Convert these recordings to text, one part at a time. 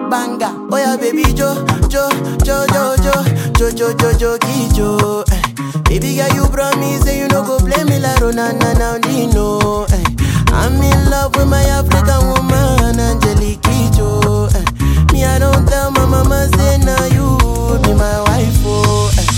banger. Oh yeah, baby Jo, Jo, Jo, Jo, Jo, Jo, Jo, Jo, Jo, Jo. Eh. Baby girl, you promise say you no go play me like Ronana now Dino. Eh. I'm in love with my African woman, Angelique Kidjo. Eh. Me, I don't tell my mama say now you be my wife. Oh. Eh.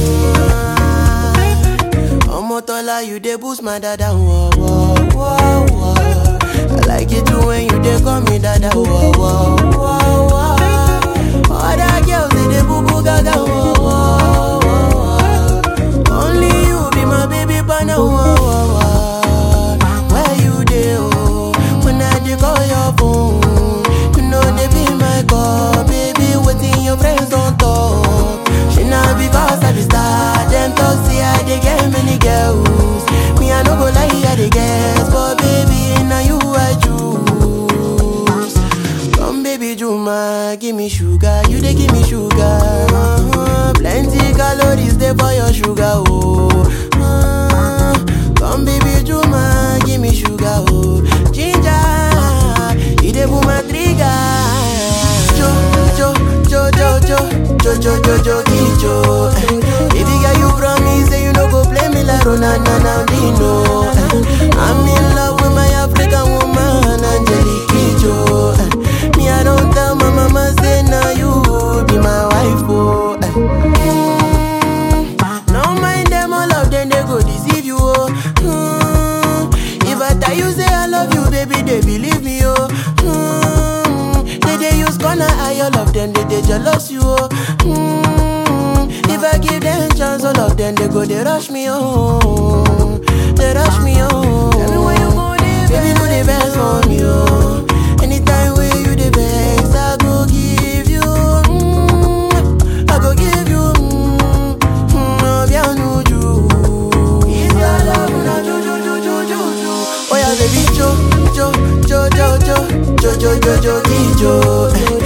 Omotola, you dey boost my dada. Whoa, whoa, whoa, whoa. I like it too when you dey call me dada. Whoa, whoa, whoa, whoa. Other girls they dey boo boo gaga. Whoa, whoa, whoa. Only you be my baby partner. Whoa, whoa, whoa. Where you dey? Oh, when I dey call your phone, you know they be my call, baby. Waiting your friends don't talk. She not because I be star. Them talk say I dey get many girls. Me I no go lie, I dey guess, but baby now you I choose. Come baby Juma, give me sugar, you dey give me sugar. Uh-huh. Plenty calories dey for your sugar, oh. Uh, come baby Juma, give me sugar, oh. Ginger, you dey pull my trigger. Jo, jo, jo, jo, jo, jo, jo, jo, jo, jo. Eh. Baby girl, you promise say you no go play me like Ronana now Dino. Eh. I'm in love with my African woman, Angelique Kidjo. Eh. Me, I don't tell my mama say now you be my wife, oh. Eh. Mm. No mind them, all of them they go deceive you, oh. Mm. If I tell you say I love you, baby, they believe me, oh. Mm. They they use gonna eye all of them, they they jealous you, oh. Mm. If I give them chance, all of them they go they rush me, oh. They rush me, oh. Tell me when you go there, baby, do the best for me, oh. Anytime when you the best, I go give you, mm, I go give you, mm, mm, bien nuju. If your love na ju ju ju ju ju ju. Oh yeah, baby, jo jo jo jo jo jo jo jo jo jo.